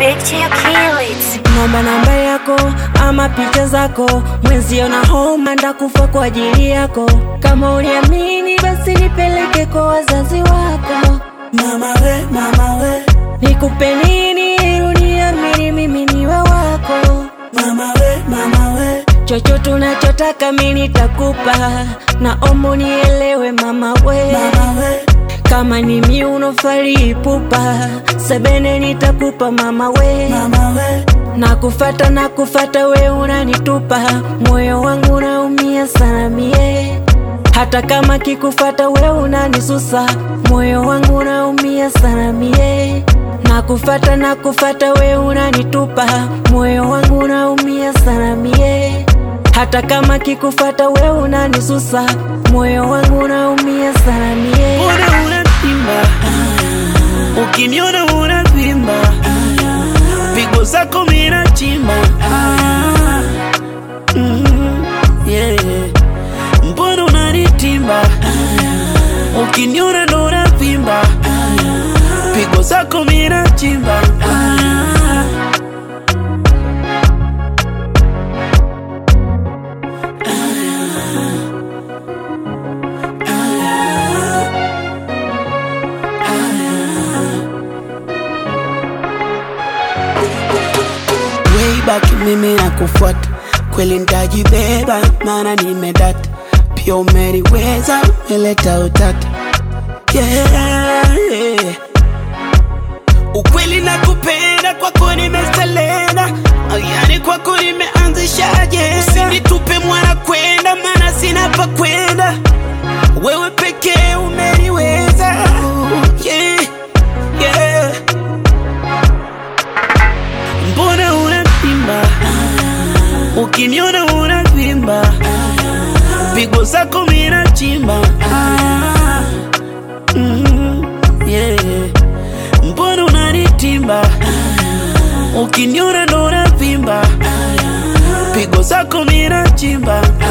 Big Chill Kill It. Naomba namba yako ama picha zako, mwenzio na homa ndakufa kwa ajili yako. Kama uniamini basi nipeleke kwa wazazi wako. Mama we, mama we, Nikupe nini ili uniamini mimi niwe wako? mama we, mama we, Chochote unachotaka mimi nitakupa, naomba unielewe mama we. mama we, Kama ni miuno fali pupa, sebene nitakupa mama we. mama we, Nakufata nakufata we unanitupa, moyo wangu unaumia sana mie. Hata kama kikufata we unanisusa, moyo wangu unaumia sana mie. Nakufata nakufata we unanitupa, moyo wangu unaumia sana mie. Hata kama kikufata we unanisusa, moyo wangu unaumia sana mie. Mbona unatimba? Ukiniona unavimba, pigo zako mina chimba. Mm, yeah. Mbona unanitimba? Ukiniona ndo unavimba, pigo zako mina chimba. way back mimi nakufuata kweli ntajibeba maana nimedata pia umeniweza meleta utata yeah, yeah. ukweli nakupenda kwako nimeselena yani kwako nimeanzisha ajenda usinitupe mwana kwenda maana sina pa kwenda wewe pekee umeniweza yeah, yeah. mbona unatimba ukiniona unavimba pigo zako mina chimba mm, yeah. mbona unanitimba ukiniona ndo unavimba pigo zako mina chimba